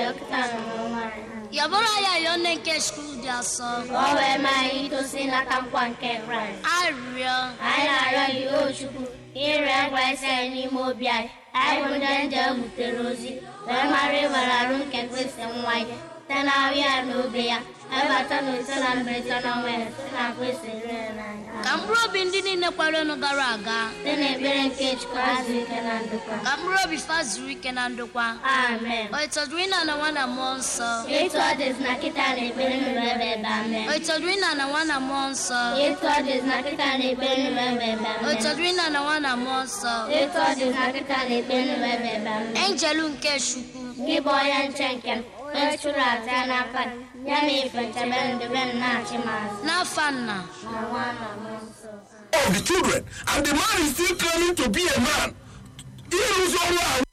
arịọ kịta na n'ọnwa anyị yabụrụ ya yọọ nne nke chukwu dị asọ ka ọ wee mee anyị itosi nata nkwa nke kraịst arịrịọ anyị na-arịọ gị o chukwu ka ịrịọ kraịst anyị n'ime obi anyị anyị bụ ndị nje butere ozi wee mara ịwere arụ nke kristi nwa ya site na ahụ ya na obe ya ebata na ise na mberede na ọnwa ya site na kristi rere n'anya ka mkpụrụ obi ndị niile kwerenụ gara aga site n'ekpere nke chukwu azụ ike na ndokwa ka mkpụrụ obi fa zuru ike na ndokwa amen o ịtọdụrụ ịna na nwa na mmụọ nsọ etu ọ dịzi na kịta na ekpere nụrụ ebe ebe amen o ịtọdụrụ ịna na nwa na mmụọ nsọ etu ọ dịzi na kịta na ekpere nụrụ ebe ebe o amen ịtọdụrụ ịna na nwa na mmụọ nsọ etu ọ dịzi na kịta na ekpere nụrụ ebe ebe amen enjelu nke chukwu gị bụ onye nche nke m onye chụrụ aja ya n'aka gị, ya na ife nchebe ndebe m na-achị m azụ n'afa nna na nwa na mmụọ nsọ of the children and the man is still claiming to be a man ịrụzi ọrụ a